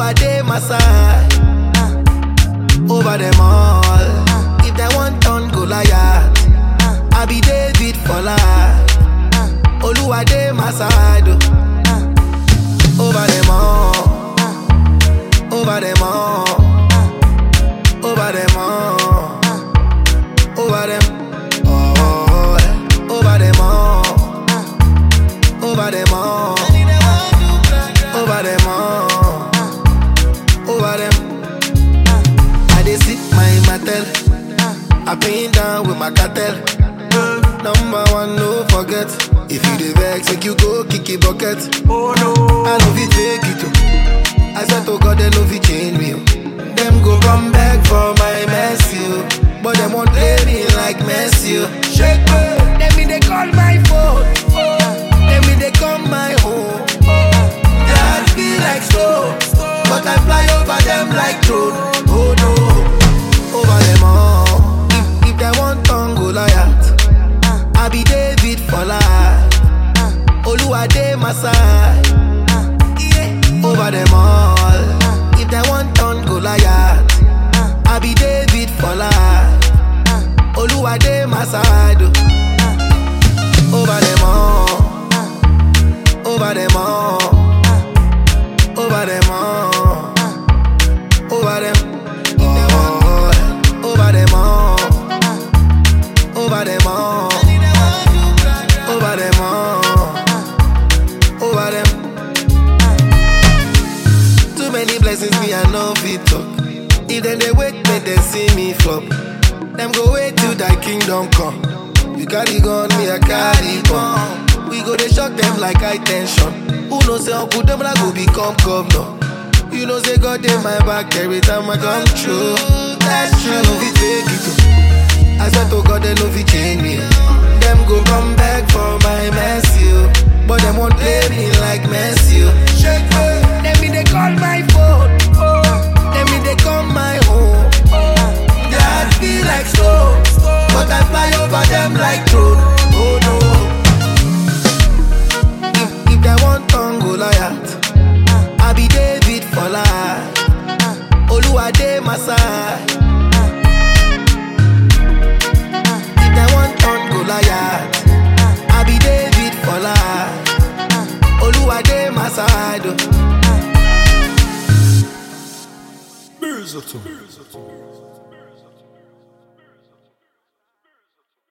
Oluwa dey my side. Over them all. If they want turn Goliath, I be David for life. Oluwa dey my side. oh. Over them all. Over them all. Over them all. Over them all. Over them all. Over them all. Over them all. Over them. I dey sit my matel. I pin down with my cartel. Number one, no forget. If you dey vex, make you go kick it bucket. Oh no. I no fit fake it oh. I swear to God they no fit change me oh. Them go come back for my mercy oh. But them won't play me like Messi oh. Shake me. Them me they call my phone. Them me they come my home. Their heart feel like slow, but I fly over them like drone. Oh no, over them all. If, if they want turn Goliath, I be David for life. Oluwa dey my side. Over them all. If they want turn Goliath, I be David for life. Oluwa dey my side. oh. Over them all. Over them all. Over them all. Over them all. Over them all. Over them all. Over them all. Over them. Too many blessings me I know fit talk. If then they wait, make them see me flop. Them go wait till thy kingdom come. You carry gun, me I carry bomb. We go they shock them like high tension. Who knows say Uncle them like go become governor. You know say God in my back every time I come true. That's true. I no fit fake it. oh. I swear to God they no fit change me. oh. Them go come back for my mercy, oh. but them won't play me like Messi. oh. Shake me. Them me they call my phone. Them me they come my home. Their heart feel like slow, but I fly over them like drone. Oh no. If, if they want turn Goliath, I be David for life. Oluwa dey my side. If they want turn Goliath, I be David for life. Oluwa dey my side. oh. Music.